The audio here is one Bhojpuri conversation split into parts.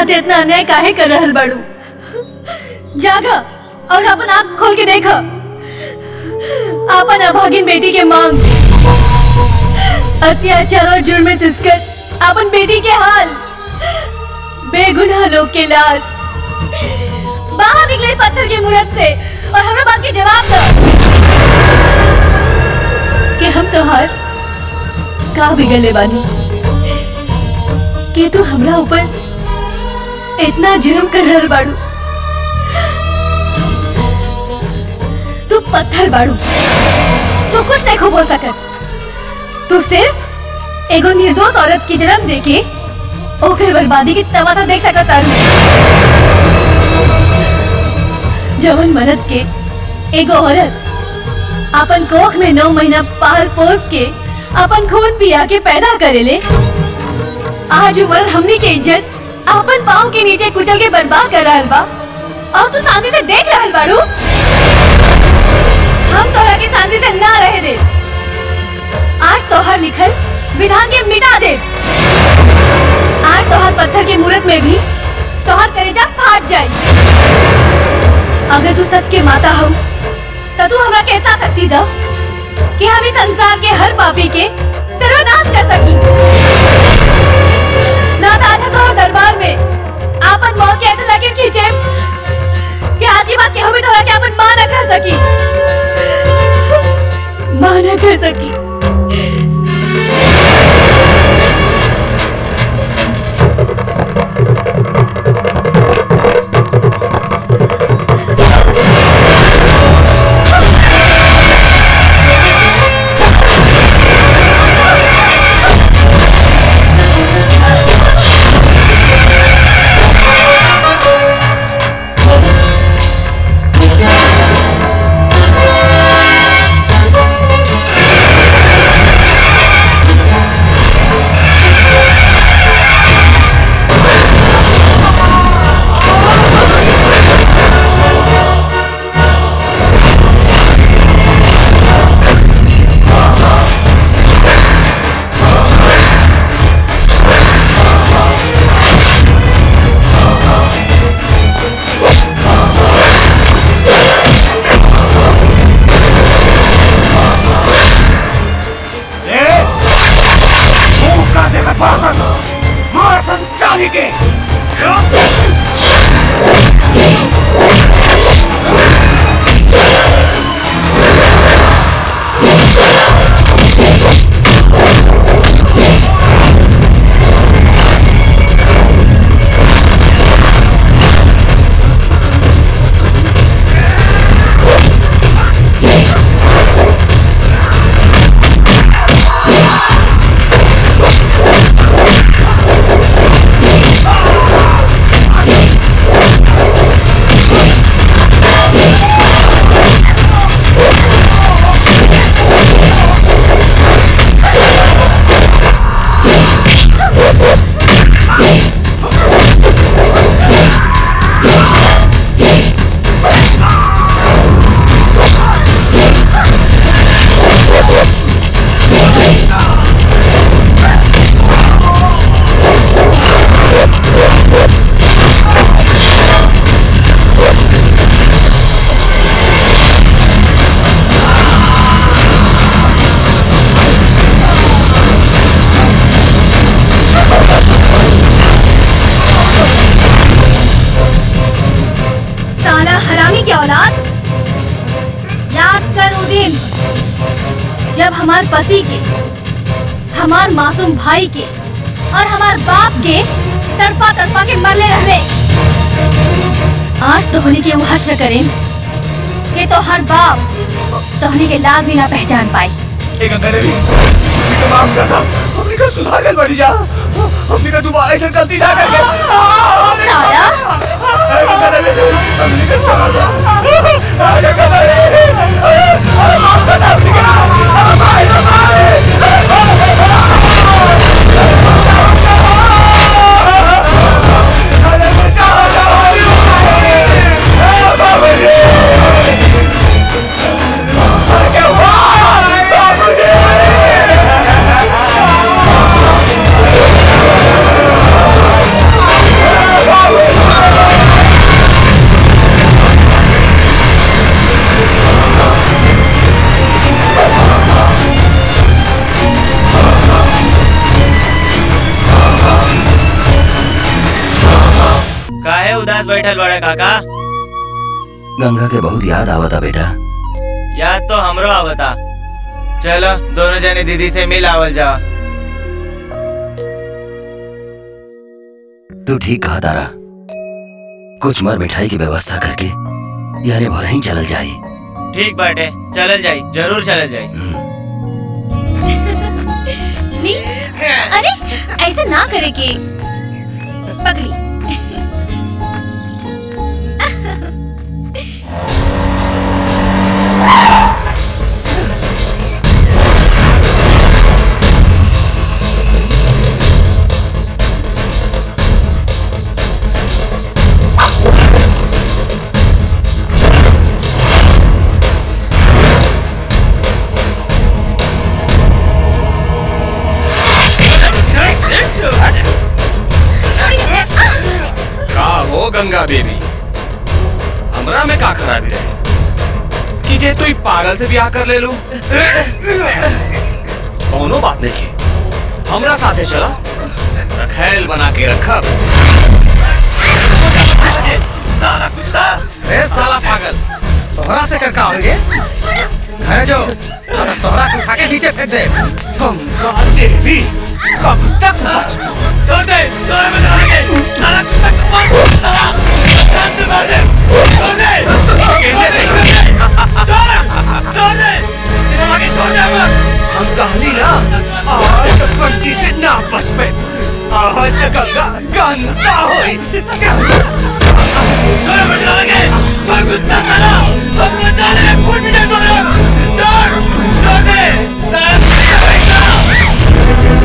साथ इतना अन्याय काहे कर रहल बाड़ू जागा और अपन आँख खोल के देख अपन अभागिन बेटी के मांग अत्याचार और जुर्म में सिसकर अपन बेटी के हाल बेगुनाह लोग के लाश बाहर निकले पत्थर के मूरत से और हमरा बात के जवाब दो कि हम तोहार का बिगड़ले बानी कि तू हमरा ऊपर इतना जुर्म कर रहल बाड़ू तू पत्थर बाड़ू तू कुछ नहीं खो बोल सकत तू सिर्फ एगो निर्दोष औरत की जन्म देके ओकर बर्बादी की तमाशा देख सकत तारू जवन मर्द के एगो औरत अपन कोख में नौ महीना पाल पोस के अपन खून पिया के पैदा करेले आज उम्र हमनी के इज्जत अपन पाँव के नीचे कुचल के बर्बाद कर रहल बा और तू शांति से देख रहल बाड़ू हम तोहरा के शांति से ना रहे दे आज तोहर लिखल विधान के मिटा दे आज तोहर पत्थर के मूरत में भी तोहर कलेजा फाट जाई अगर तू सच के माता हो तो तू हमरा कहता सकती द कि हम इस संसार के हर पापी के सर्वनाश कर सकी ना तो आज हम तोहर दरबार में आपन मौत के ऐसे लकीर खींचे कि आज की बात केहू भी तोहरा के अपन मां न कर सकी मां न कर सकी का देखत भाषण मार संचाली के साला हरामी की औलाद याद कर वो दिन जब हमार पति के हमार मासूम भाई के और हमार बाप के तड़पा तड़पा के मरले रहले आज तोहनी के वो हश्र करें कि तो हर बाप तोहनी के लाज भी ना पहचान पाई एक अंदर भी हमने का माफ कर दो हमने का सुधार कर बढ़ी जा हमने का दोबारा ऐसा गलती ना करके साला एक अंदर भी हमने का चला जा एक अंदर भी अरे माफ कर दो हमने का अरे भाई अरे भाई अरे बचाओ अरे बाबा जी अरे क्या हुआ बाबू जी बैठल बड़े काका गंगा के बहुत याद आवता बेटा याद तो हमरो आवता चलो दोनों जने दीदी से मिल आवल जा तू ठीक कहा तारा कुछ मर मिठाई की व्यवस्था करके यानी भर ही चलल जाई ठीक बाटे चलल जाई जरूर चलल जाई हम्म, ली अरे ऐसे ना करे के पकड़ी का हो गंगा देवी हमरा में का खराबी रहे कि जे तू पागल से ब्याह कर ले लू कौनो बात नहीं की हमरा साथे चला रखैल बना के रखब साला कुत्ता ए साला पागल तोहरा से कर का होगे है जो अरे तोहरा के उठा के नीचे फेंक दे गंगा देवी कब तक बच छोड़ दे छोड़ दे बता दे साला कुत्ता को मार साला जान से मार दे छोड़ दे छोड़ दे छोड़ छोड़ दे तेरा आगे छोड़ दे मत हम कहली ना आज तक कंटी से ना बच पे आज तक गंगा गंगा होई छोड़ बचा लगे छोड़ कुत्ता साला हम बचा ले फुट दे छोड़ छोड़ छोड़ दे साला कुत्ता बैठा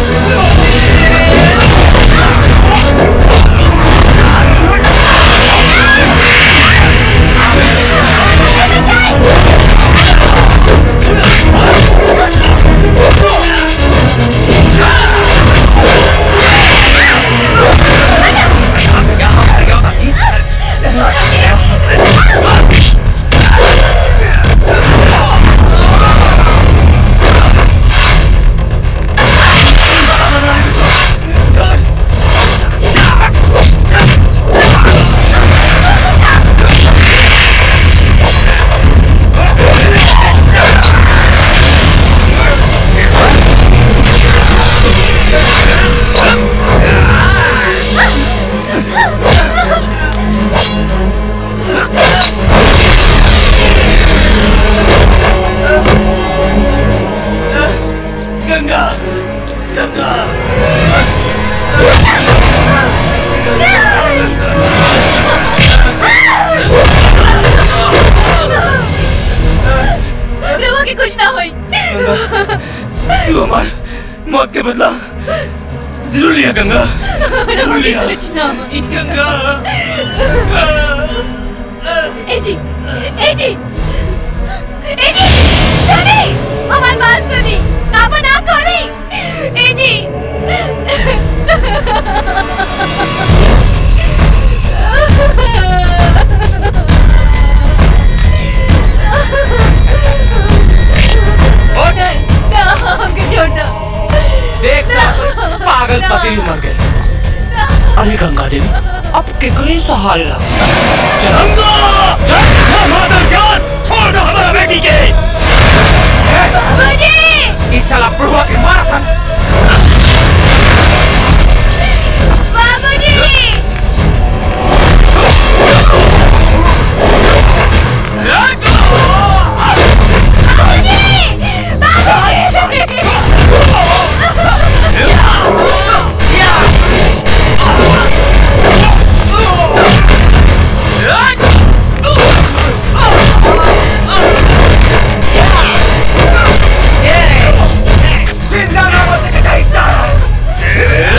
गंगा गंगा रवा के कुछ ना होई तू हमार मौत के बदला जरूर लिया गंगा जरूर रवा के लिया कुछ ना होई गंगा ए जी ए जी ए जी सुनी हमारी बात सुनी काबा ना खोली ए जी उठ, ना हमके छोड़ दो देख साला, पागल पति भी मर गए अरे गंगा देवी अब केकरे सहारे रहा चल गंगा चल माधव जान छोड़ दो हमारा बेटी के बाबूजी इस साला प्रभु के मारा सन बाबूजी जिंदा ना बचे के नहीं साला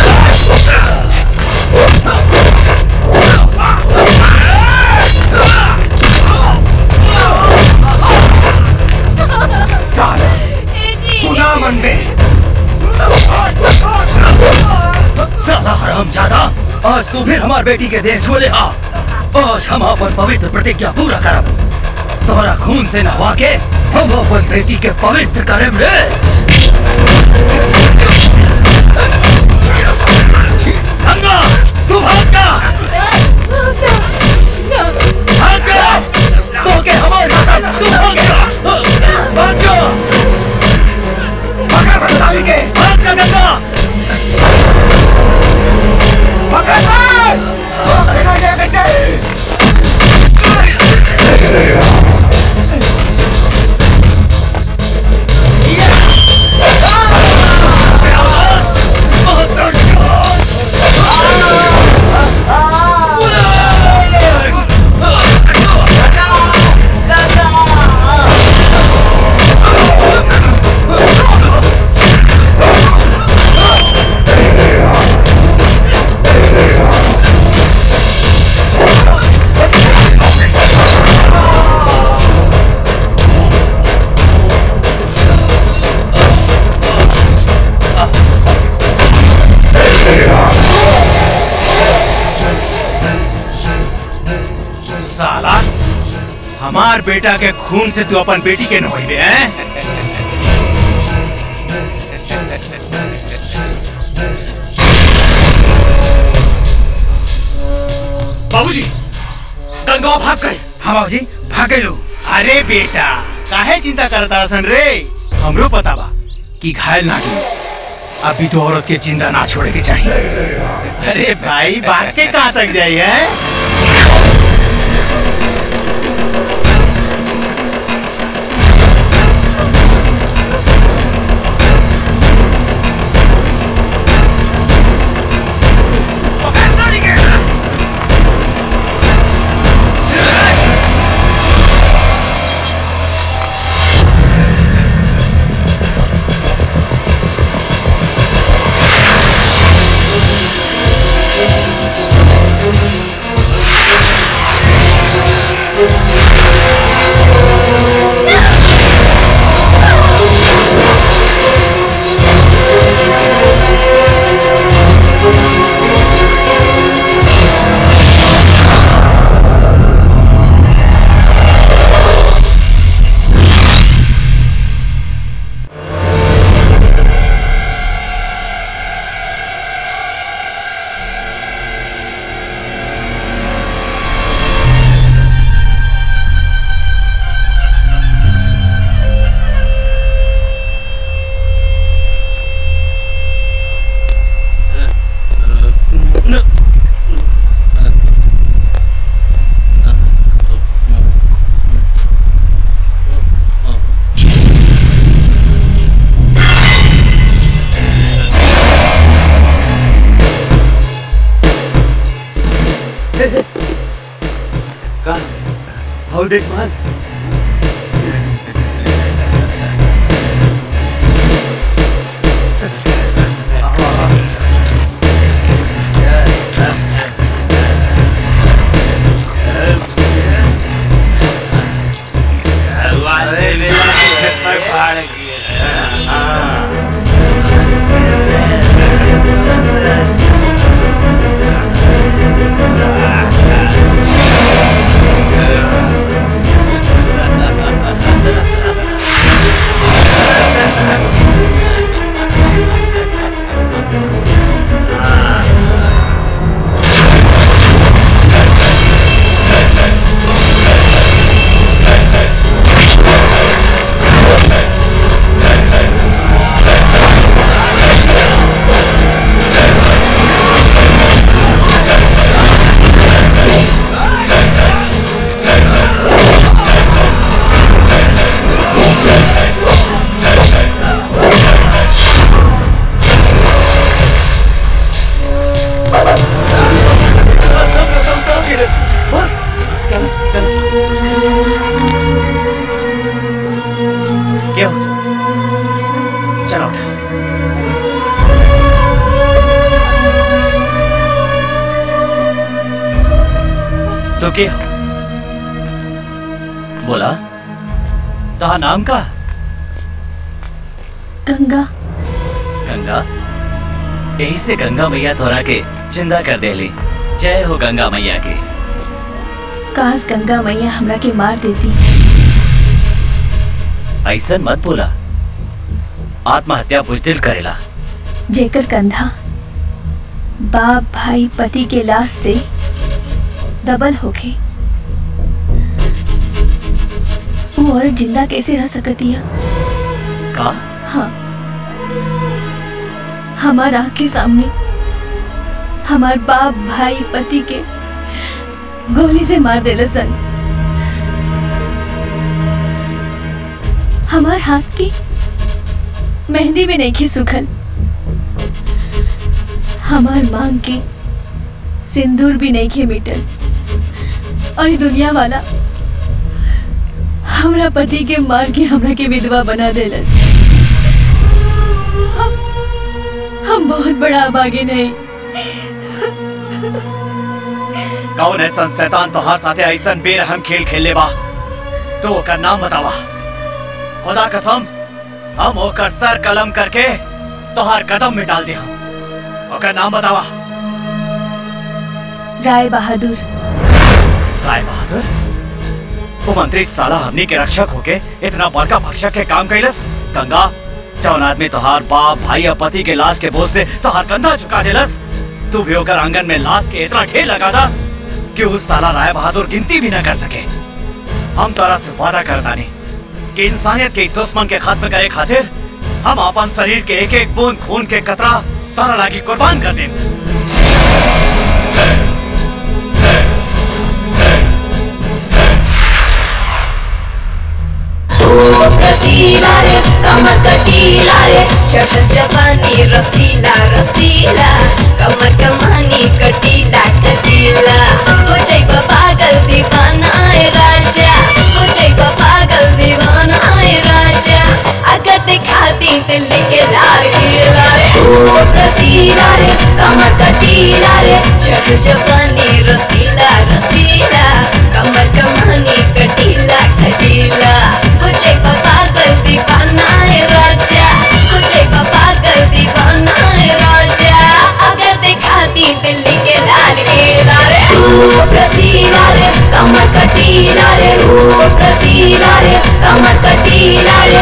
साला ए जी तू ना मन में साला हराम ज्यादा आज तू फिर हमार बेटी के देह छुले आ आज हम अपन पवित्र प्रतिज्ञा पूरा करब तोरा खून से नहवा के हम अपन बेटी के पवित्र करेम रे गंगा तू भाग जा भाग जा तो के हमारे साथ तू भाग जा भाग जा पकड़ संताली के भाग जा गंगा पकड़ सर पकड़ जा बेटे साला हमार बेटा के खून से तू अपन बेटी के नहइबे हैं बाबूजी गंगा भाग गए हाँ बाबूजी भाग गए अरे बेटा काहे चिंता करता सन रे हमरो पता बा कि घायल ना की अभी तो औरत के जिंदा ना छोड़े के चाहिए अरे भाई भाग के कहाँ तक जाई है हो देख मान क्यों चलो उठ तो के हो बोला तहा नाम का गंगा गंगा यही से गंगा मैया तोरा के जिंदा कर देली जय हो गंगा मैया की काश गंगा मैया हमरा के मार देती ऐसन मत बोला आत्महत्या बुजदिल करेला जेकर कंधा बाप भाई पति के लाश से डबल होगी वो औरत जिंदा कैसे रह सकती है का हाँ हमार आँख के सामने हमार बाप भाई पति के गोली से मार देले सन हमार हाथ की मेहंदी में नहीं खी सुखल हमार मांग की सिंदूर भी नहीं खे मिटल और ये दुनिया वाला हमरा पति के मार के हमरा के विधवा बना देलस हम हम बहुत बड़ा अभागे नहीं कौन है सन शैतान तोहार साथे ऐसन बेरहम खेल खेले बा तो ओकर नाम बतावा खुदा कसम हम ओकर सर कलम करके तोहार कदम में डाल दे हम ओकर नाम बतावा राय बहादुर राय बहादुर वो मंत्री साला हमनी के रक्षक होके इतना बड़का भक्षक के काम कैलस गंगा जौन आदमी तोहार बाप भाई या पति के लाश के बोझ से तोहार कंधा झुका देलस तू भी होकर आंगन में लाश के इतना ढेर लगा था कि उस साला राय बहादुर गिनती भी न कर सके हम तोरा से वादा करतानी कि इंसानियत के दुश्मन के खत्म करे खातिर हम अपन शरीर के एक एक बूंद खून के कतरा तोरा लागी कुर्बान कर दें रसीला रे कमर कटीला रे चढ़ जवानी रसीला रसीला कमर कमानी कटीला कटीला हो जाइबा पागल दीवाना आए राजा हो जाइबा पागल दीवाना आए राजा अगर दिखा दी दिल के लाल गीला रे ओ रसीला रे कमर कटीला रे चढ़ जवानी रसीला रसीला कमर कमानी कटीला कटीला हो जाइबा पागल दीवाना है राजा हो जाइबा पागल दीवाना है राजा अगर दिखा दी दिल्ली के लाल किला रे रूप रसीला रे कमर कटीला रे रूप रसीला रे कमर कटीला रे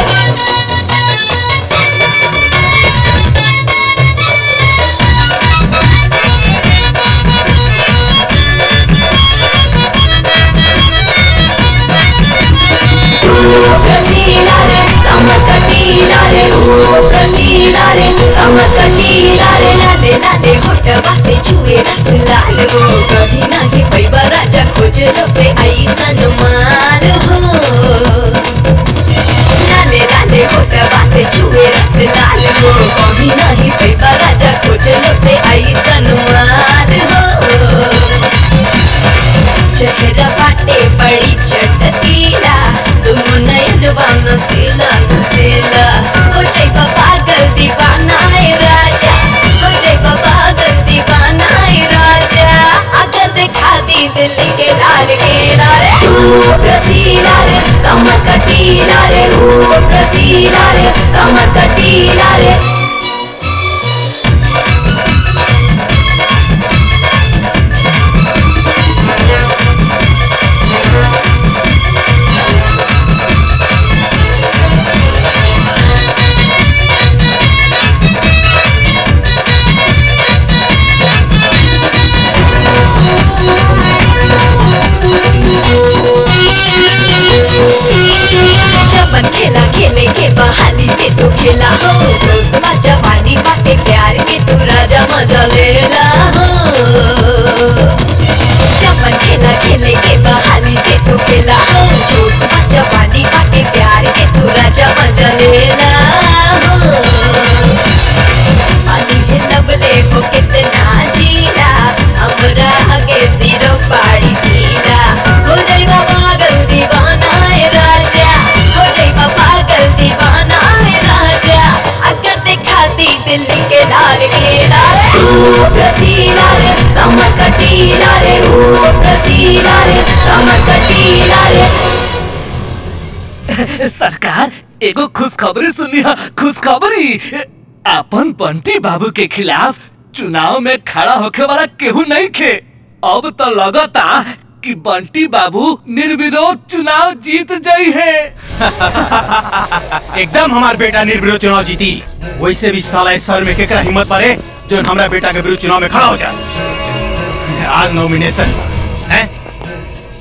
रसीला रे कमर कटीला रे रूप रसीला रे कमर कटीला रे लाले लाले होठवा से छुए रस लाल हो कभी नहीं पैबा राजा खोजलो से ऐसन माल हो लाले लाले होठवा से छुए रस लाल हो कभी नहीं पैबा राजा खोजलो से ऐसन माल हो चेहरा बाटे बड़ी चटकीला दोनों नयनवा नसीला नसीला हो जाइबा पागल दीवाना है राजा हो जाइबा पागल दीवाना है राजा अगर दिखा दी दिल्ली के लाल किला रे रूप रसीला रे कमर कटीला रे रूप रसीला रे कमर कटीला रे जबन खेला खेले के बहाली से तो खेला हो जोश बा जवानी बाटे प्यार के तू राजा मजा लेला हो जबन खेला खेले के बहाली से तो खेला हो जोश बा जवानी बाटे प्यार के तू राजा मजा लेला हो पानी है लबले हो कितना जीला हमरा आगे जीरो पाड़ी सीला हो जाइबा पागल दीवाना है राजा हो जाइबा पागल दीवाना है राजा अगर दिखा दी दिल्ली के लाल किला रे रूप रसीला रे कमर कटीला रे रूप रसीला रे कमर कटीला रे सरकार एगो खुशखबरी सुनी है खुशखबरी अपन बंटी बाबू के खिलाफ चुनाव में खड़ा होके वाला केहू नहीं खे अब तो लगता कि बंटी बाबू निर्विरोध चुनाव जीत जाई है एकदम हमार बेटा निर्विरोध चुनाव जीती वैसे भी साला इस सर में केकरा हिम्मत पारे जो हमारा बेटा के विरुद्ध चुनाव में खड़ा हो जाए आज नॉमिनेशन है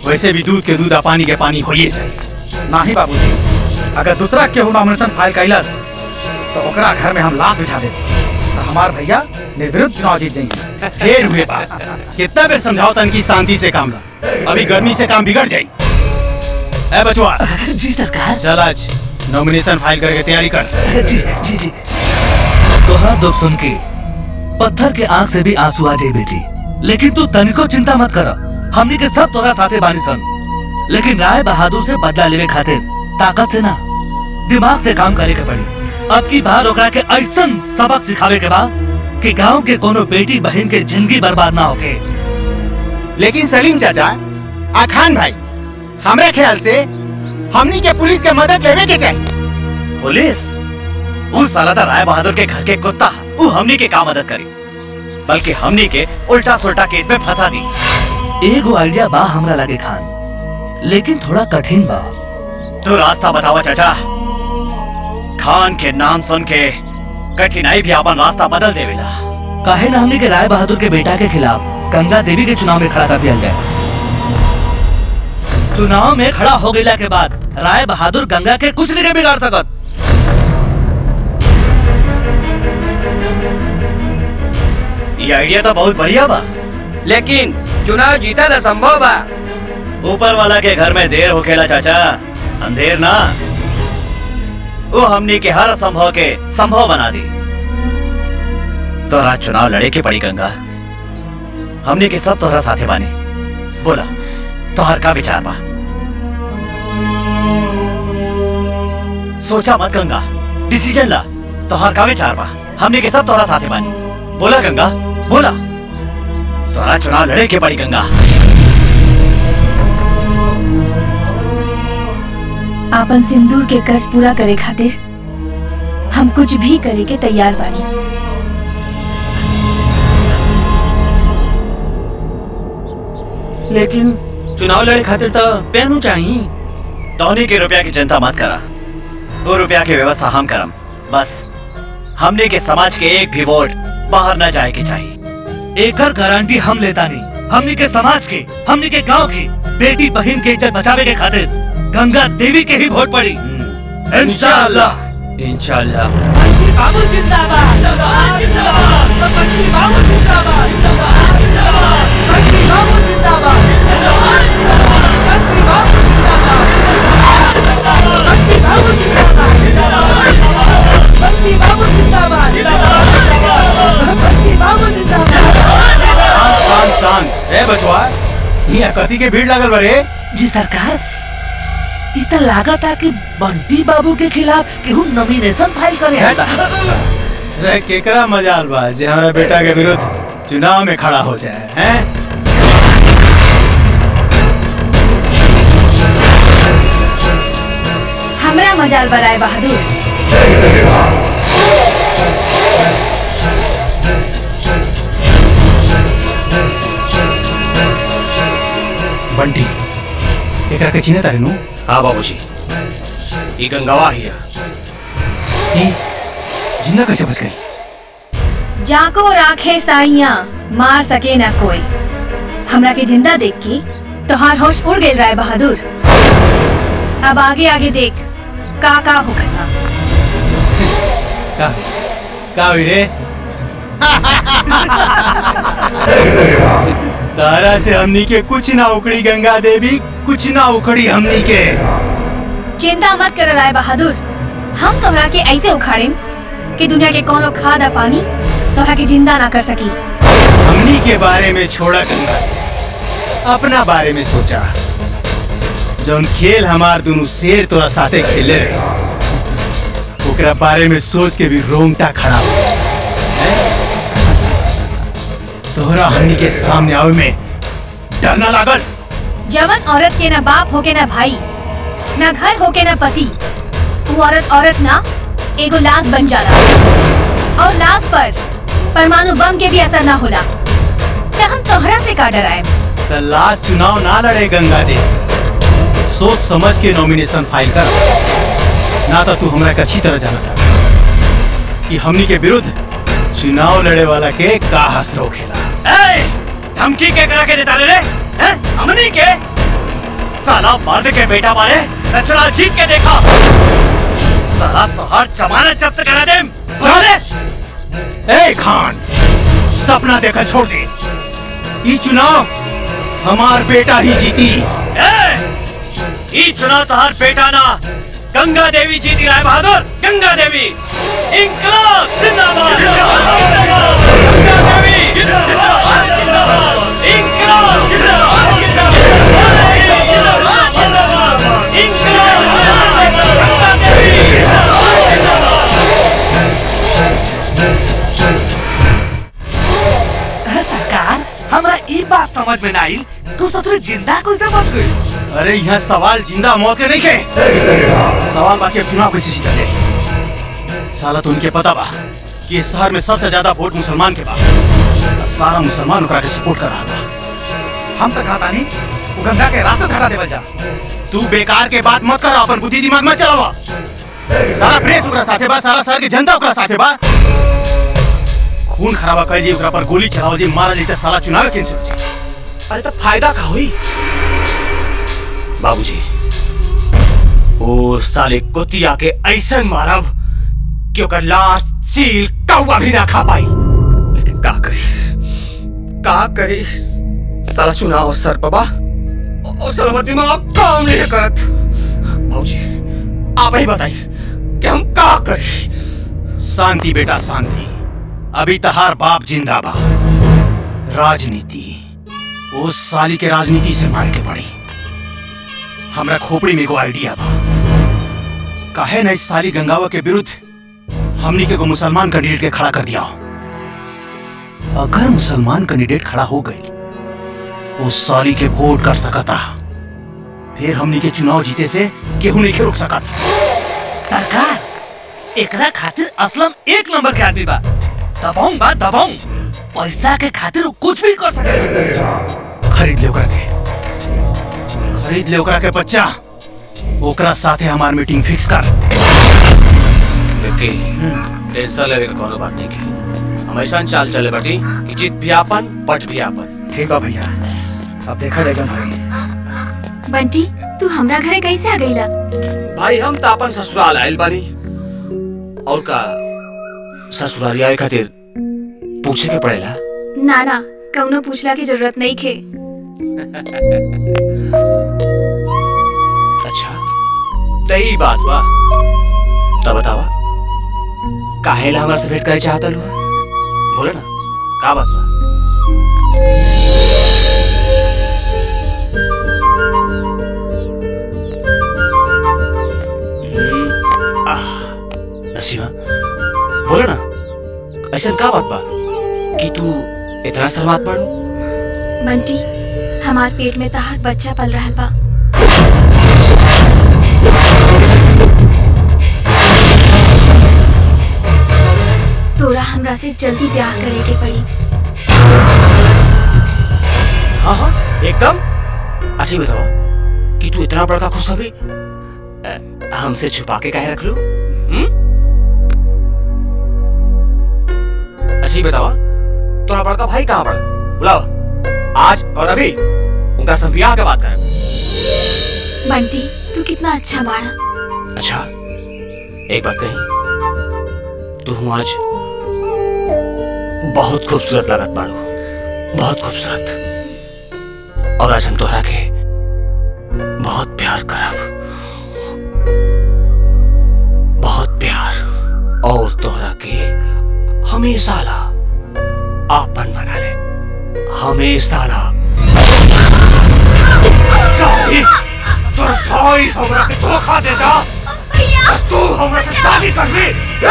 वैसे भी दूध के दूध आ पानी के पानी होइए जाए नाही बाबूजी अगर दूसरा केहू नॉमिनेशन फाइल कैलस तो ओकरा घर में हम लाश बिछा दे तो हमार भैया निर्विरोध चुनाव जीत जाएंगे ढेर हुए बात कितना बेर समझाओ तन की शांति से काम ला अभी गर्मी से काम बिगड़ जाई ए बचवा जी सरकार चल आज नॉमिनेशन फाइल करके तैयारी कर जी जी जी तोहरा दुख सुन के पत्थर के आंख से भी आंसू आ जाए बेटी लेकिन तू तनिको चिंता मत कर हमनी के सब तोरा साथे बानी सन लेकिन राय बहादुर से बदला लेवे खातिर ताकत से ना दिमाग से काम करे के पड़ी अब की बार ओकरा के ऐसन सबक सिखावे के बा कि गांव के कोनो बेटी बहन के जिंदगी बर्बाद ना होके लेकिन सलीम चाचा आ खान भाई हमरा ख्याल से हमनी के पुलिस के मदद लेवे के चाहिए पुलिस उस साला था राय बहादुर के घर के कुत्ता वो हमनी के का मदद करी बल्कि हमनी के उल्टा सुल्टा केस में फंसा दी एगो आइडिया बा हमरा लगे खान लेकिन थोड़ा कठिन बा तो रास्ता बतावा चाचा खान के नाम सुन के कठिनाई भी अपन रास्ता बदल देवेला काहे ना हमनी के राय बहादुर के बेटा के खिलाफ गंगा देवी के चुनाव में खड़ा कर दिया जाए चुनाव में खड़ा हो गईला के बाद राय बहादुर गंगा के कुछ नहीं बिगाड़ सकत ये आइडिया तो बहुत बढ़िया बा लेकिन चुनाव जीता तो संभव बा ऊपर वाला के घर में देर होखेला चाचा अंधेर ना वो हमनी के हर संभव के संभव बना दी तोरा चुनाव लड़े के पड़ी गंगा हमनी के सब तोहरा साथे बानी बोला तोहर का विचार बा सोचा मत गंगा डिसीजन ला तोहर का विचार बा हमनी के सब तोहरा साथे बानी बोला गंगा बोला तोहरा चुनाव लड़े के पड़ी गंगा आपन सिंदूर के कर्ज पूरा करे खातिर हम कुछ भी करे के तैयार बानी लेकिन चुनाव लड़े खातिर तो पहनू चाहिए टोनी के रुपया की चिंता मत करा वो रुपया की व्यवस्था हम करम बस हमने के समाज के एक भी वोट बाहर न जाए के चाहिए एक गारंटी हम लेता नहीं हमने के समाज के हमने के गांव की बेटी बहन के इज्जत बचावे के खातिर गंगा देवी के ही वोट पड़ी इंशाअल्लाह इंशाल्लाह बाबू जिंदाबाद शांत शांत शांत ए बचवा यहाँ कथी के भीड़ लगल बरे जी सरकार इ त लागता कि बंटी बाबू के खिलाफ केहू नॉमिनेशन फाइल करे है रे केकरा मजाल बा जे हमारा बेटा के विरुद्ध चुनाव में खड़ा हो जाए हैं हमरा मजाल बराए बहादुर बंटी एकरा के चिन्ह तारे नु हाँ बाबूजी ये गंगावा हिया ई जिंदा कैसे बच गई जाको राखे साइया मार सके ना कोई हमरा के जिंदा देख के तोहार होश उड़ गेल राय बहादुर अब आगे आगे देख का का होखता का का हुई रे तारा से हमनी के कुछ ना उखड़ी गंगा देवी कुछ ना उखड़ी हमनी के चिंता मत कर राय बहादुर हम तोहरा के ऐसे उखाड़ेम कि दुनिया के कोनो खाद आ पानी तोहरा के जिंदा ना कर सकी हमनी के बारे में छोड़ा गंगा अपना बारे में सोचा जौन खेल हमार दोनों शेर तोरा साथे खेले रहे ओकरा बारे में सोच के भी रोंगटा खड़ा हो गया। हैं? तोहरा हमनी के सामने आवे में डर ना लागल जवन औरत के ना बाप होके ना भाई ना घर होके ना पति वो औरत औरत ना एगो लाश बन जाला और लाश पर परमाणु बम के भी असर ना होला तो हम तोहरा से का डराए तो लास्ट चुनाव ना लड़े गंगा दे सोच समझ के नॉमिनेशन फाइल कर ना तो तू हमरा के अच्छी तरह जाना था कि हमनी के विरुद्ध चुनाव लड़े वाला के का हसरो खेला ए, धमकी के करा के देता रे हैं? हमनी के साला मर्द के बेटा मारे कचरा जीत के देखा साला तो हर जमानत जब्त करा दे अरे ए खान सपना देखा छोड़ दे ये चुनाव हमार बेटा ही जीती ए, ई चुनाव तो हर बेटा ना गंगा देवी जीती राय बहादुर गंगा देवी इंकलाब जिंदाबाद गंगा देवी जिंदाबाद जिंदाबाद इंकलाब जिंदाबाद जिंदाबाद जिंदाबाद इंकलाब गंगा देवी सरकार हमरा ई बात समझ में ना आई तू सतरे जिंदा कैसे बच गई अरे यहाँ सवाल जिंदा मौत के नहीं के सवाल बाकी अब चुनाव कैसे जीता ले साला तो उनके पता बा कि इस शहर में सबसे ज्यादा वोट मुसलमान के बा सारा मुसलमान ओकरा के सपोर्ट कर रहा था हम तो कहता नहीं वो गंगा के रास्ते से हटा देवल जा तू बेकार के बात मत कर अपन बुद्धि दिमाग मत चलावा सारा प्रेस ओकरा साथे बा सारा शहर के जनता ओकरा साथे बा खून खराबा कर जी ओकरा पर गोली चलाओ जी मारा जी त साला चुनाव कैंसिल हो जी अरे तो फायदा का हुई बाबूजी ओ साले कुतिया के ऐसा मारब कि ओकर लाश चील कौवा भी ना खा पाई लेकिन का करी का करी साला चुनाव सर बाबा और साला हमार दिमाग काम नहीं करत बाबूजी आप ही बताइए कि हम का करी शांति बेटा शांति अभी तहार बाप जिंदा बा राजनीति उस साली के राजनीति से मार के पड़ी हमरा खोपड़ी में एगो आइडिया बा काहे न इस साली गंगावा के विरुद्ध हमनी के एगो मुसलमान कैंडिडेट के खड़ा कर दिया अगर मुसलमान कैंडिडेट खड़ा हो गई उस साली के वोट कर सकता फिर हमनी के चुनाव जीते से केहू नहीं के रोक सकत सरकार एकरा खातिर असलम एक नंबर के आदमी बा दबाऊं बा दबाऊं पैसा के खातिर उ कुछ भी कर सके खरीद ले ओकरा के खरीद ले ओकरा के बच्चा ओकरा साथे हमार मीटिंग फिक्स कर लेकिन टेंशन लेवे के कोनो बात नहीं की हम ऐसा चाल चले बाटी कि जीत भी आपन पट भी आपन ठीक बा भैया अब देखा जाएगा भाई बंटी तू हमरा घरे कैसे आ गईला भाई हम तो अपन ससुराल आयल बानी और का ससुराल आए खातिर पूछे के पड़ेला ना ना कौनो पूछला की जरूरत नहीं खे अच्छा तई बात बा तब बतावा काहेला हमरा से भेंट करे चाहता लो बोले ना का बात बा हम्म, आह, नसीमा बोले ना ऐसा का बात बा कि तू इतना शर्मात पड़ो बंटी हमार पेट में तहार बच्चा पल रहल बा तोरा हमरा से जल्दी ब्याह करे के पड़ी हाँ हाँ एकदम अच्छा ये बताओ कि तू इतना बड़का खुश अभी अ, हमसे छुपा के काहे रख लो हम्म? अच्छा ये बताओ तुम्हारा बड़का भाई कहाँ पड़ा बुलाओ आज और अभी उनका सब ब्याह के बात करें बंटी तू कितना अच्छा बाड़ा अच्छा एक बात कही तू हूँ आज बहुत खूबसूरत लागत बाड़ू बहुत खूबसूरत और आज हम तोहरा के बहुत प्यार करब बहुत प्यार और तोहरा के हमेशा ला आपन बना ले हमेशा ला शादी तोर भाई हमरा के धोखा देता बस तू हमरा से शादी कर ली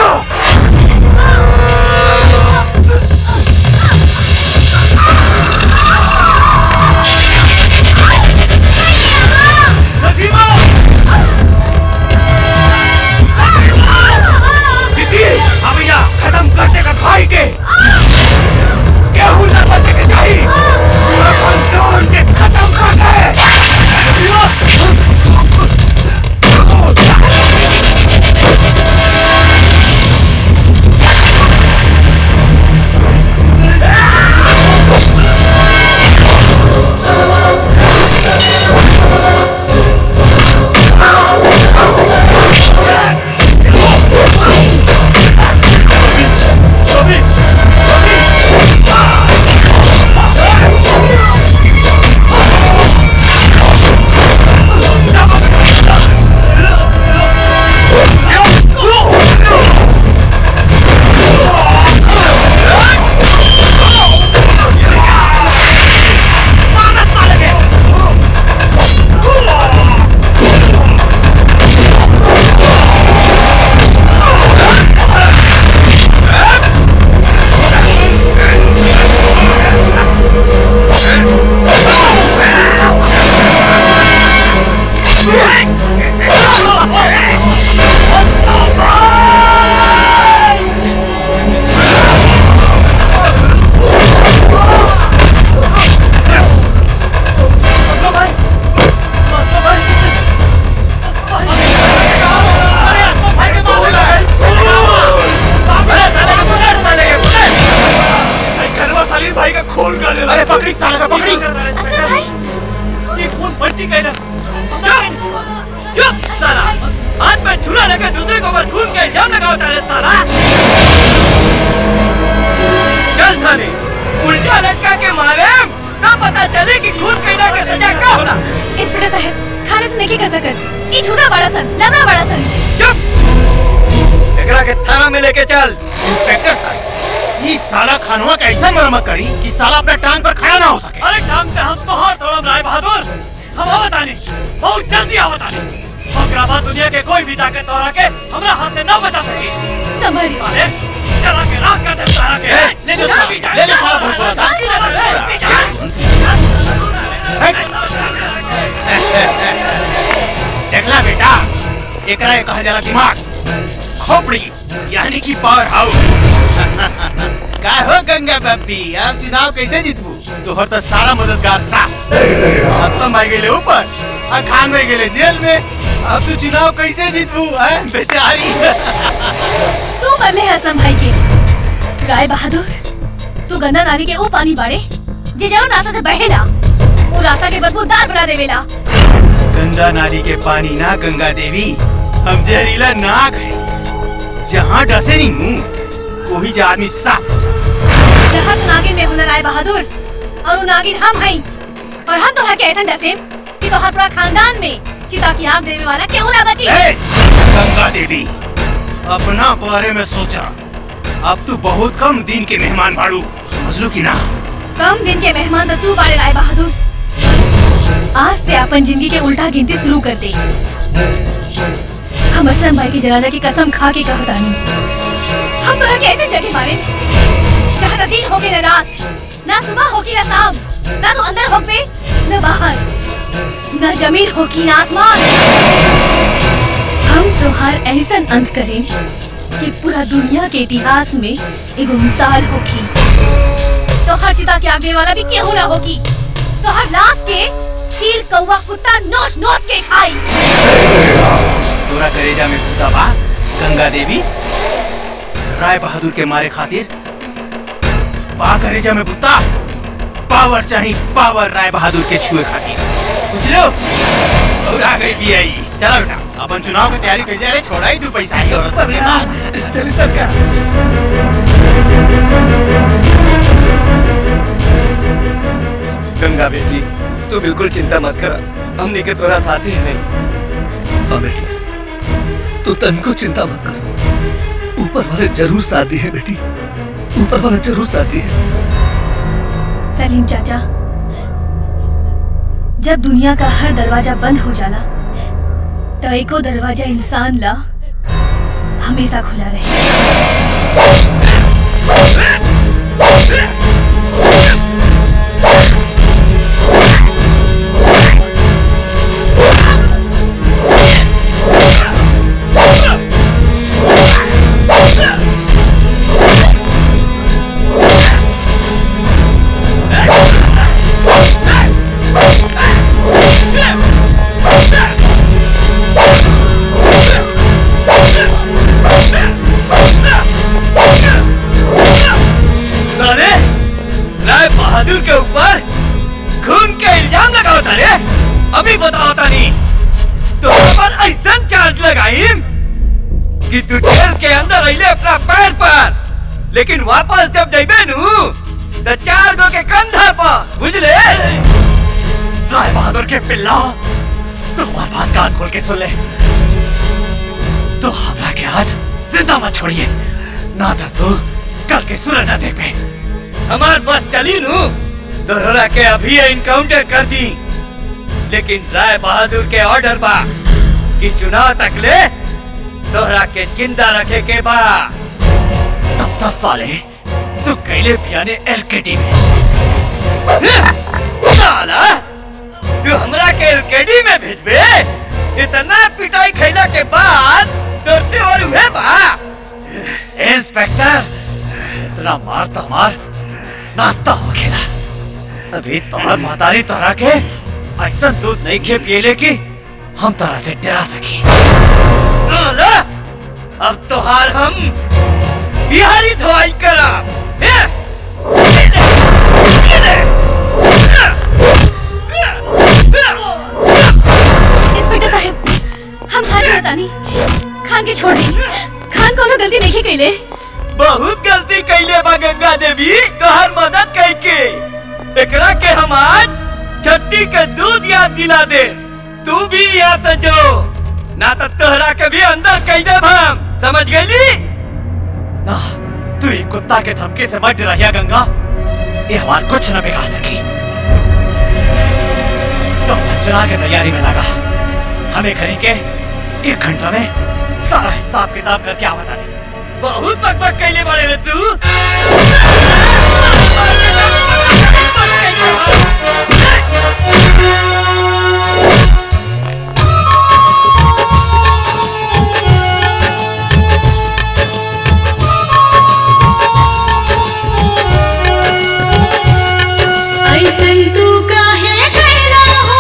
नजीमा दीदी हाँ भैया खत्म कर देगा भाई के केहू न बचे के चाहिए पूरा खानदान के खत्म कर दे भाई का खून कर दे अरे पकड़ी साला का पकड़ी असलम भाई ये खून पट्टी का चुप साला हाथ में छुरा लेकर दूसरे को ऊपर खून के इल्जाम लगाता है साला चल थाने उल्टा लटका के मारे ना पता चले कि खून कहना का सजा क्या होला इंस्पेक्टर साहब खाने से नहीं कर सकत ई झूठा बड़ा सन लबड़ा बड़ा सन चुप एकरा के थाना में लेके चल इंस्पेक्टर साहब ये साला खानवा का ऐसा मरम्मत करी कि साला अपना टांग पर खड़ा ना हो सके अरे टांग से हम तो हाथ तोड़म राय बहादुर हम आवतानी बहुत जल्दी आवतानी ओकरा बाद दुनिया के कोई भी ताकत तोरा के हमरा हाथ से ना बचा सकी संभलिए अरे चला के राख कर दे तारा के ले ले ले ले साला बहुत बड़ा था। देखला बेटा एकरा एक हजार दिमाग खोपड़ी यानी कि पावर हाउस का हो गंगा बब्बी अब चुनाव कैसे जीतबू तोहर तो सारा मददगार था असलम भाई गेले ऊपर और खान भाई गेले जेल में अब तू चुनाव कैसे जीतबू हैं बेचारी तू मरले है असलम भाई के राय बहादुर तू गंदा नाली के वो पानी बाड़े जे जाओ रास्ता से बहेला वो रास्ता के बदबूदार बना देवेला गंगा नाली के पानी ना गंगा देवी हम जहरीला नाग है जहाँ डसे नहीं मुंह वही जा आदमी साफ हो जाए। जहाँ तो नागिन में हुनर राय बहादुर और वो नागिन हम हैं और हम तोहरा के ऐसा डसे कि तोहर पूरा खानदान में चिता की आग देवे वाला केहू ना बची ए, गंगा देवी अपना बारे में सोचा अब तू बहुत कम दिन के मेहमान भाड़ू समझ लो कि ना कम दिन के मेहमान तो तू बाड़े राय बहादुर आज से अपन जिंदगी के उल्टा गिनती शुरू कर दे हम असलम भाई की जनाजा की कसम खा के कहता नहीं हम तोरा के ऐसे जगह मारे जहाँ न दिन होगी न रात ना सुबह होगी न शाम ना तो अंदर होगे न बाहर न जमीन होगी न आसमान हम त्योहार ऐसा अंत करें कि पूरा दुनिया के इतिहास में एगो मिसाल होगी तो हर चिता के आगे वाला भी केहू ना होगी तो हर लाश के चील कौवा कुत्ता नोच नोच के खाई तोरा करेजा में भूता बा गंगा देवी राय बहादुर के मारे खातिर बा करेजा में भूता पावर चाहिए पावर राय बहादुर के छुए खातिर बुझ लो और आ गई भी आई चलो बेटा अपन चुनाव की तैयारी कर जाए छोड़ा ही तू पैसा ही और सबने बात चल सब क्या गंगा बेटी तू बिल्कुल चिंता मत कर हमने के तोरा साथी है नहीं हाँ बेटी तू तन को चिंता मत कर ऊपर वाले जरूर साथ दी है बेटी ऊपर वाले जरूर साथ दी है सलीम चाचा जब दुनिया का हर दरवाजा बंद हो जाला तो एको दरवाजा इंसान ला हमेशा खुला रहे साले राय बहादुर के ऊपर खून के इल्जाम लगाओ तारे अभी बताओ तानी तो पर ऐसा चार्ज लगाई कि तू जेल के अंदर अइले अपना पैर पर लेकिन वापस जब जइबे नु तो चार गो के कंधा पर बुझले राय बहादुर के पिल्ला तो हमार बात कान खोल के सुन ले तो हमरा के आज जिंदा मत छोड़िए ना तो तू कल के सूरज न देख पे हमार बस चली नू तोहरा के अभी इनकाउंटर कर दी लेकिन राय बहादुर के ऑर्डर बा कि चुनाव तक ले तोहरा के जिंदा रखे के बा तब तक साले तू कैले पियाने एलकेडी में साला तू हमरा के एलकेडी में भेजबे इतना पिटाई खैला के बाद डरते और हुए बा इंस्पेक्टर इतना मार तो मार नाश्ता हो खेला अभी तोहर मातारी तोरा के ऐसा दूध नहीं खे पिएले कि हम तोरा से डरा सकी साला, अब तोहार हम बिहारी धोआई करा इंस्पेक्टर साहब हम हाथ बतानी खान के छोड़ दी खान कोनो गलती नहीं कैले बहुत गलती कैले बा गंगा देवी तोहर मदद कई के एकरा के हम आज छट्टी के दूध याद दिला दे तू भी यहाँ से जो ना तो तोहरा के भी अंदर कई दे हम समझ गईली ना तू ही कुत्ता के धमकी से मत रहिया गंगा ये हमार कुछ न बिगाड़ सकी तो अपना चुनाव की तैयारी में लगा हमें घरी के एक घंटा में सारा हिसाब किताब करके आवत आने बहुत बकबक कैले बड़े रे तू ऐसन तू काहे कैला हो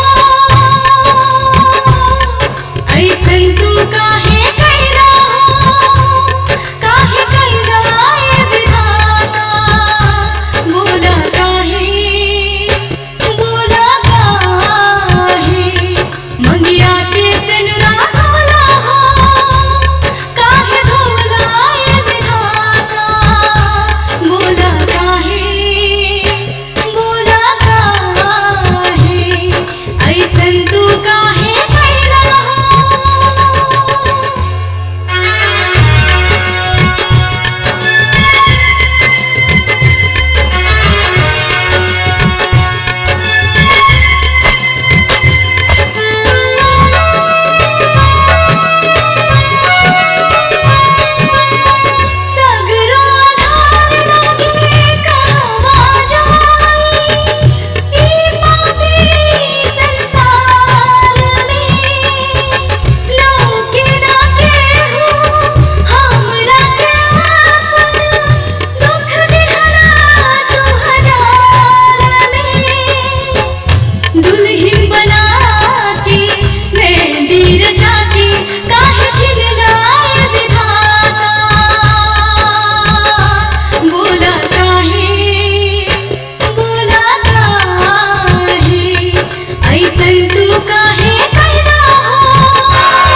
ऐसन तू काहे कैला हो काहे कैला ए विधाता बोला काहे बोला काहे मंगिया के सिनुरा धोला हो काहे धोला ए विधाता बोला काहे बोला काहे ऐसन तू काहे कैला सगरो आधार लागे कहवा जाई ई पापी संसार में लौके ना केहू हमरा के आपन दुख दिहरा तू हजार में दुल्हन बना के मेहंदी रचा के काहे छिललाए विधाता बोला काहे बोला काहे ऐसन तू काहे कैला हो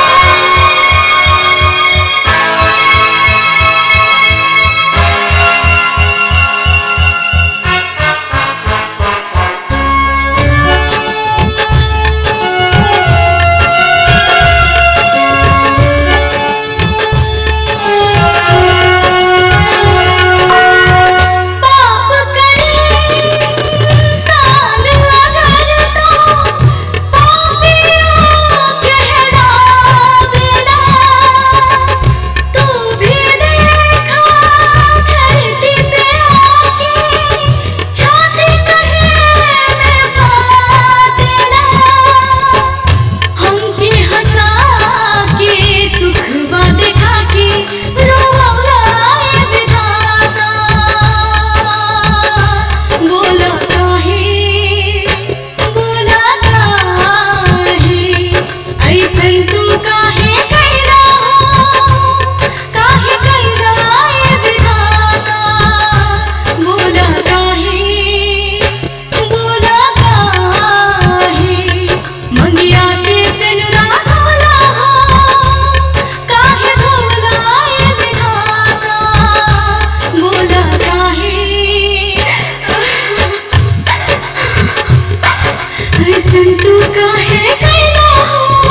पाप करे इंसान अगर तो पापियों कहलावेला तू भी देखा धरती पे आके छाती कहे में फाटेला हमके हंसा के सुखवा देखा के रोवाए विधाता बोला काहे बोला काहे ऐसन तू काहे कैला हो काहे कैला ए विधाता बोला काहे बोला काहे मंगिया के सिनुरा धोला हो काहे धोला ए विधाता बोला काहे ऐसन तू काहे कैला हो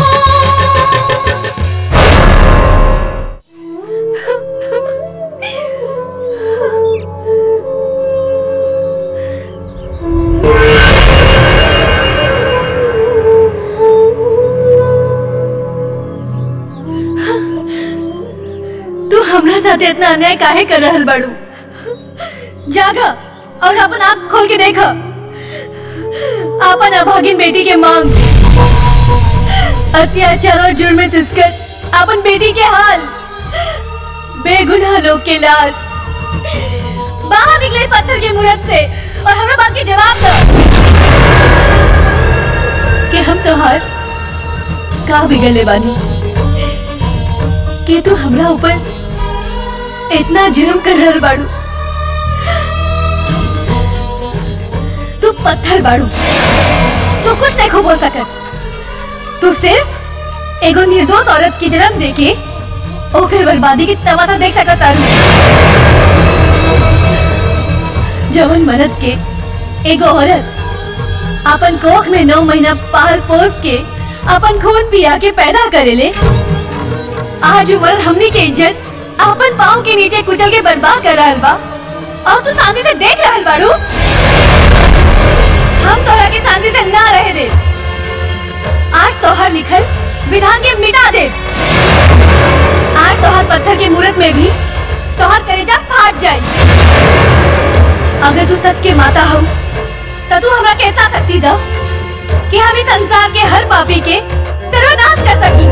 तू हमरा साथे इतना अन्याय काहे कर रहल बाड़ू जागा और अपन आँख खोल के देख अपन अभागिन बेटी के मांग अत्याचार और जुर्म में सिसकर अपन बेटी के हाल बेगुनाह लोग के लाश बाहर निकले पत्थर के मूरत से और हमरा बात के जवाब दो कि हम तोहार का बिगड़ले बानी कि तू हमरा ऊपर इतना जुर्म कर रहल बाड़ू तू पत्थर बाड़ू तू कुछ नहीं खो बोल सकत तू सिर्फ एगो निर्दोष औरत की जन्म देके ओकर बर्बादी की तमाशा देख सकत तारू जवन मरद के एगो औरत अपन कोख में नौ महीना पाल पोस के अपन खून पिया के पैदा करेले आज उम्र हमनी के इज्जत अपन पाँव के नीचे कुचल के बर्बाद कर रहल बा और तू शांति से देख रहल बाड़ू हम तोहरा के शांति से ना रहे दे आज तोहर लिखल विधान के मिटा दे आज तोहर पत्थर के मूरत में भी तोहर कलेजा फाट जाई अगर तू सच के माता हो तो तू हमरा कहता सकती दो कि हम इस संसार के हर पापी के सर्वनाश कर सकी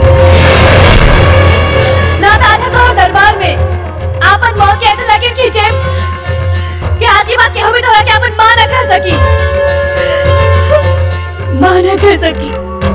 ना तो आज हम तोहर दरबार में आपन मौत के ऐसे लकीर खींचे कि आज की बात केहू भी तोहरा के अपन मां न कर सकी मां न कर सकी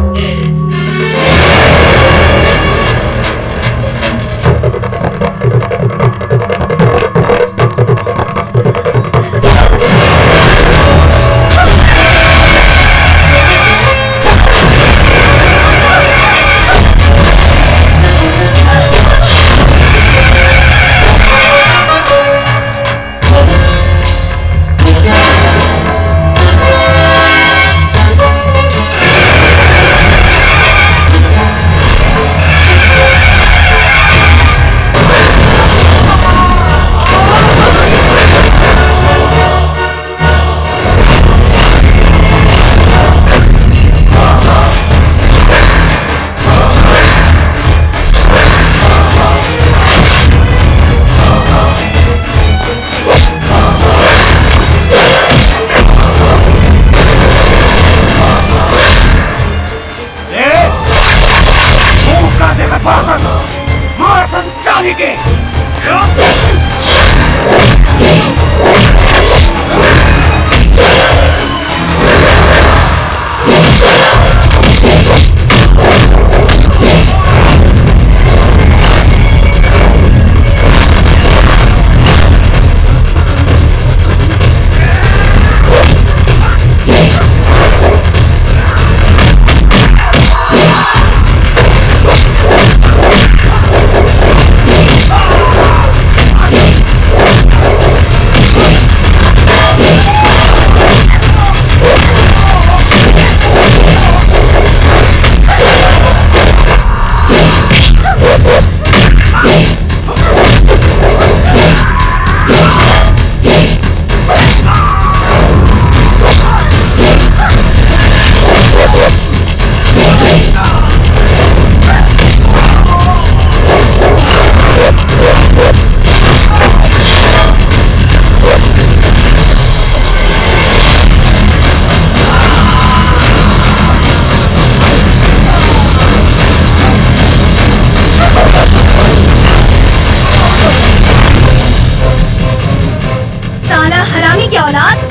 साला हरामी की औलाद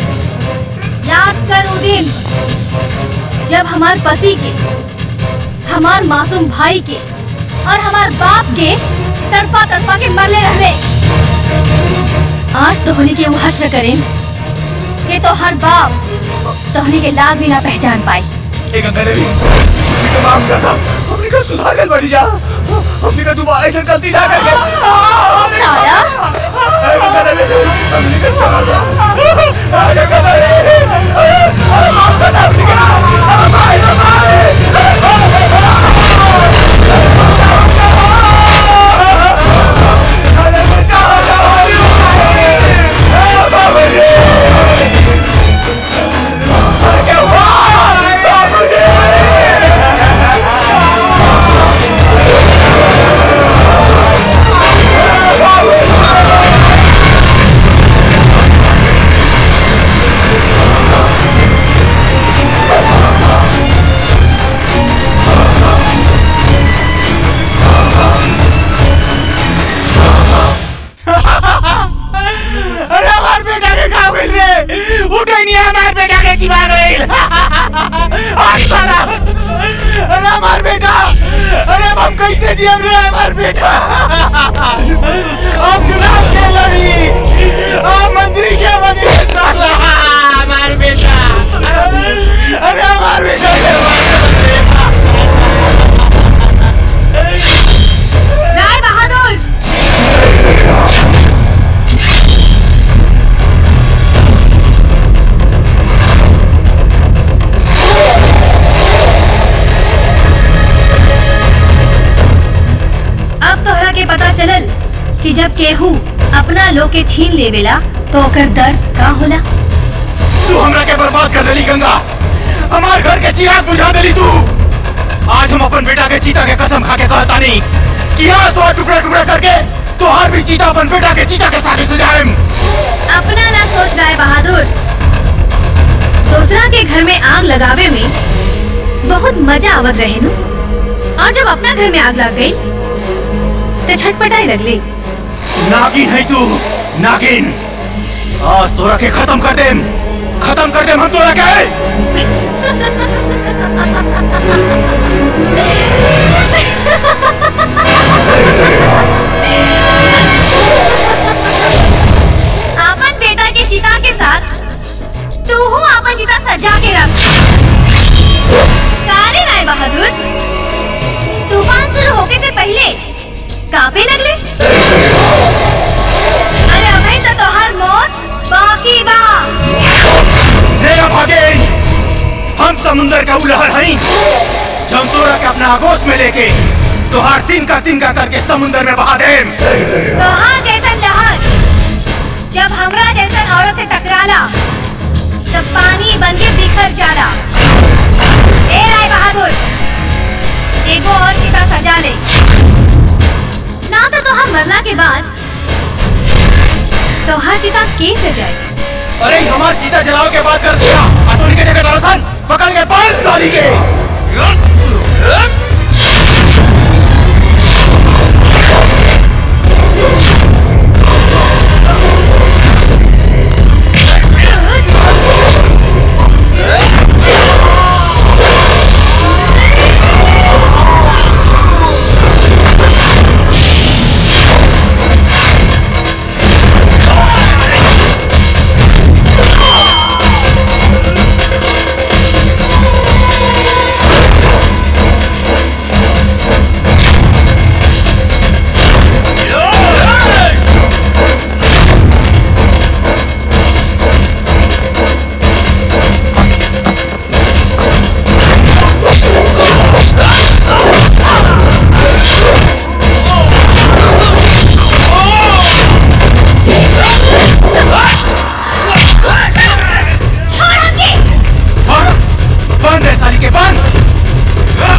याद कर वो दिन जब हमार पति के हमार मासूम भाई के और हमार बाप के तड़पा तड़पा के मरले रहले आज तो होने के वो हश्र करें कि तो हर बाप तोहनी के लाज भी ना पहचान पाई एक गंगा देवी हमने का माफ कर दो हमने का सुधार कर बड़ी जा हमने का दोबारा ऐसा गलती ना करके साला गंगा देवी हमने का सुधार दो गंगा देवी माफ कर दो हमने का भाई भाई अरे बचाओ बाबा जी अरे क्या हुआ बाबा जी Thank जियम रे हमार बेटा हम चुनाव के लड़ी हम मंत्री के बने साला हमार बेटा अरे हमार बेटा के राय बहादुर अब तोहरा के पता चलल कि जब केहू अपना लोग के छीन लेवेला तो ओकर दर्द का होला तू हमरा के बर्बाद कर देली गंगा हमार घर के चिराग बुझा देली तू आज हम अपन बेटा के चीता के कसम खा के कहता नहीं कि आज तो टुकड़ा टुकड़ा करके तोहार भी चीता अपन बेटा के चीता के साथ सजाएम अपना ना सोच रहा है बहादुर दूसरा के घर में आग लगावे में बहुत मजा आवत रहे नु और जब अपना घर में आग लग गई तो छटपटाई लगली नागिन है तू नागिन आज तोरा के खत्म कर देम खत्म कर देम हम तोरा के अपन बेटा के चिता के साथ तू हूँ अपन चिता सजा के रख कारे राय बहादुर तूफान शुरू होके से पहले कापे लगले अरे अभी तो तोहर मौत बाकी बा मेरा भागेन हम समुंदर का उलहर हई जब तोरा के अपना आगोश में लेके तोहार तिनका तिनका करके समुंदर में बहा देम तोहार जैसन लहर जब हमरा जैसन औरत से टकराला तब पानी बन के बिखर जाला ए राय बहादुर एगो और चिता सजा ले ना तो तोहार मरला के बाद तोहार चिता के सजाई अरे हमार चीता जलाओ के बाद कर दिया अतुल के जगह दरअसल पकड़ के पांच साली के छोड़ हमके बंद बंद है साली के बंद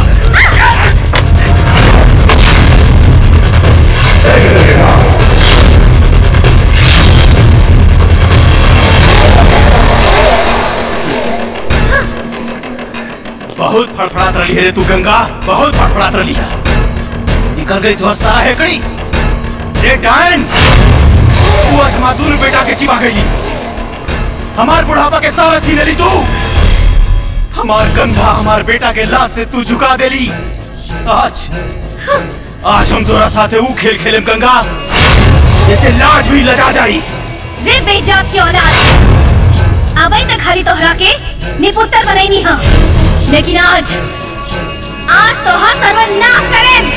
बहुत फड़फड़ात रही है रे तू गंगा बहुत फड़फड़ात रही है निकल गई तो सारा हेकड़ी रे डायन तू आज मातूर बेटा के चिपा गई हमार बुढ़ापा के सारा छीन ली तू हमार कंधा हमार बेटा के लाश से तू झुका देली आज आज हम तोरा साथे ऊ खेल खेलेम गंगा जैसे लाज भी लजा जाई रे बेजात की औलाद अबई तक खाली तोहरा के निपुत्र बनैनी हम लेकिन आज आज तोहर सर्वनाश करें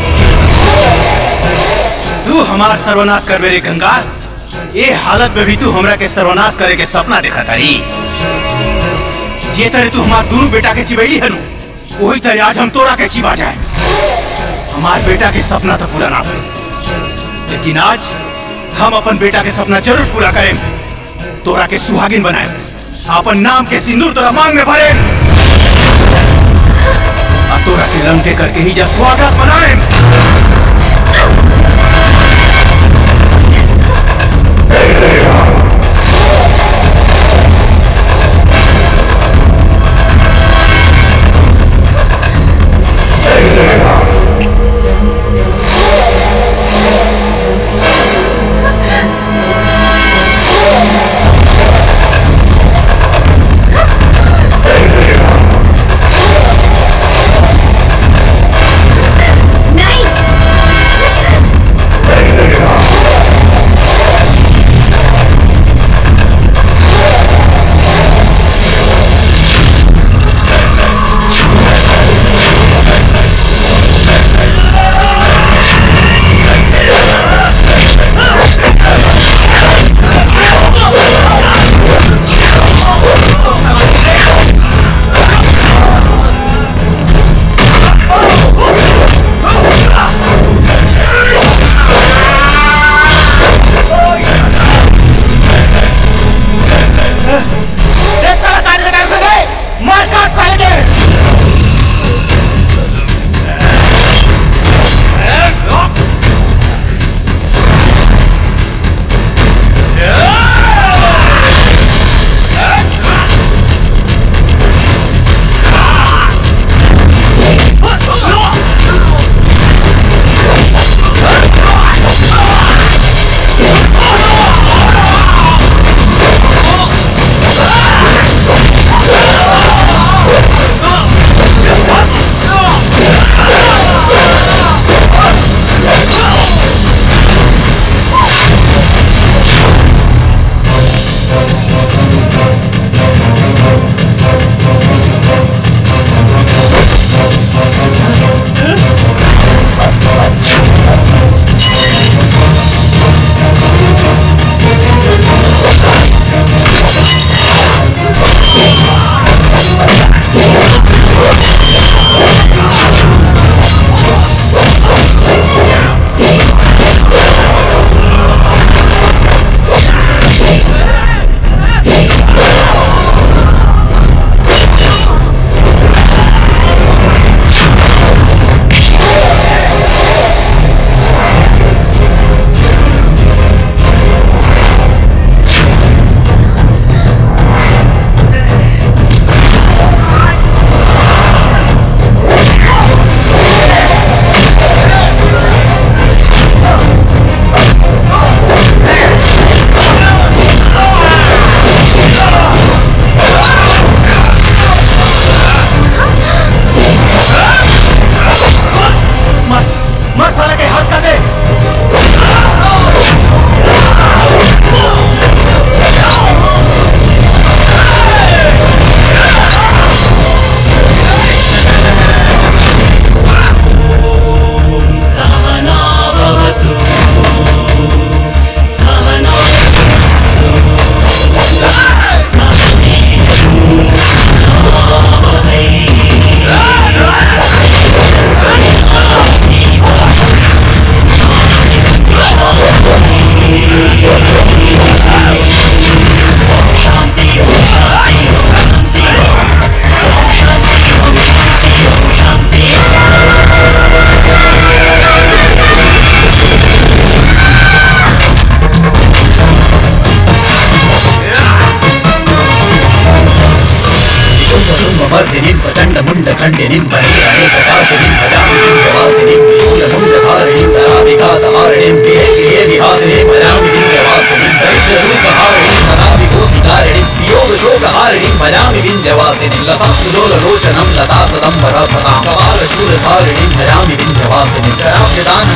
तू हमार सर्वनाश कर मेरे गंगा ये हालत में भी तू हमरा के सर्वनाश करे के सपना देखा तारी जे तरह तू हमार दोनों बेटा के चिबैली हनु वही तरह आज हम तोरा के चिबा जाए हमार बेटा के सपना तो पूरा ना भइल लेकिन आज हम अपन बेटा के सपना जरूर पूरा करें तोरा के सुहागिन बनाए अपन नाम के सिंदूर तोरा मांग में भरे आ तोरा के लंके करके ही जा स्वागत बनाए नहीं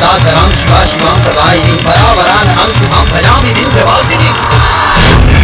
दातरां शिवा शिवां प्रदायिनीं परावरानहं शुभां भजामि विन्ध्यवासिनीम्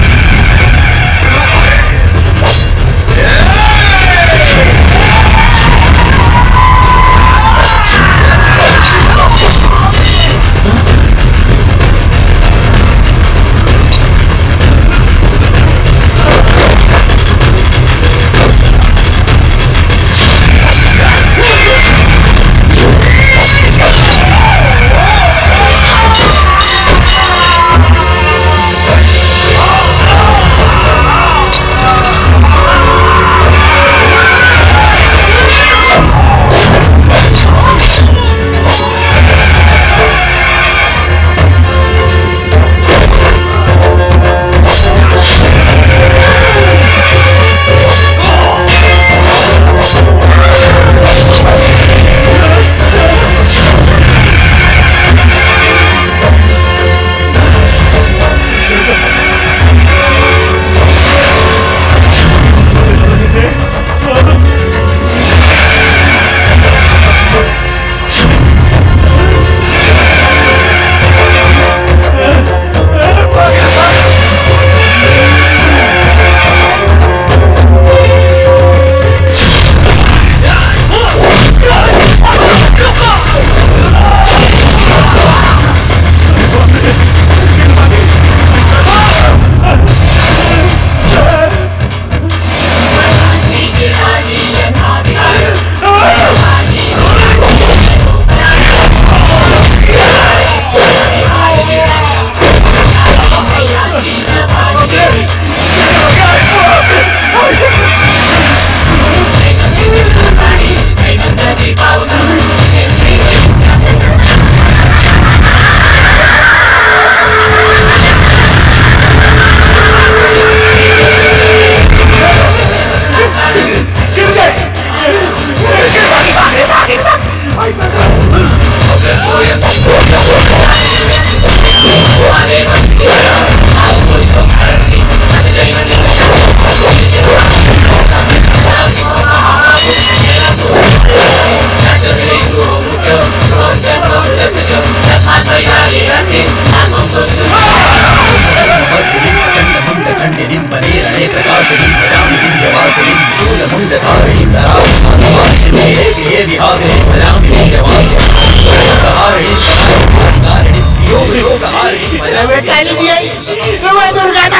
वर्धिनीं प्रचण्डमुण्डखण्डिनीं वनेरणे प्रकाशिनीं भजामि विन्ध्यवासिनीं त्रिशूलमुण्डधारिणीं धराभिमानवासिनीं गृहे गृहे विहासिनीं भजामि विन्ध्यवासिनीं शोकहारिणीं सहायभूतिकारिणीं प्रियोगशोकहारिणीं भजामि विन्ध्यवासिनीं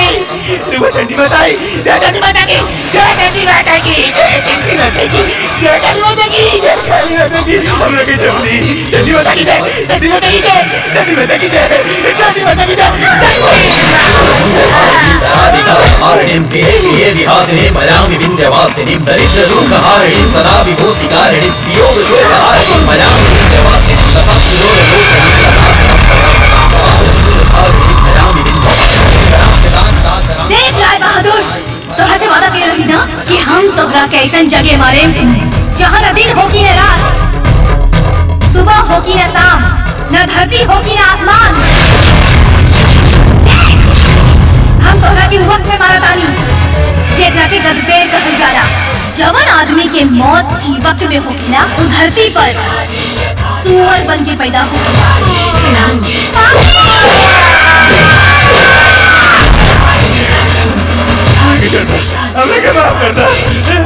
धराभिकारिणीं गृहे गृहे विहासिनीं भजामि विन्ध्यवासिनीं दरिद्रदुःखहारिणीं सदा विभूतिकारिणीं प्रियोगशोकहारिणीं भजामि विन्ध्यवासिनीं लसाक्षुरोरलोचनीं लतासनं पदाम्बतां भजामि विन्ध्यवासिनीं कराम्यतां देख लाल बहादुर तोहरा से वादा कर रही ना कि हम तोहरा के ऐसन जगह मारे जहाँ न दिन हो की न रात सुबह हो की न शाम न धरती हो की न आसमान हम तोहरा की वक्त में मारा तानी जेकरा के गदबेर कहल जाला जवन आदमी के मौत ई वक्त में होखेला उ धरती पर सुअर बन के पैदा हो हमें क्या माफ करना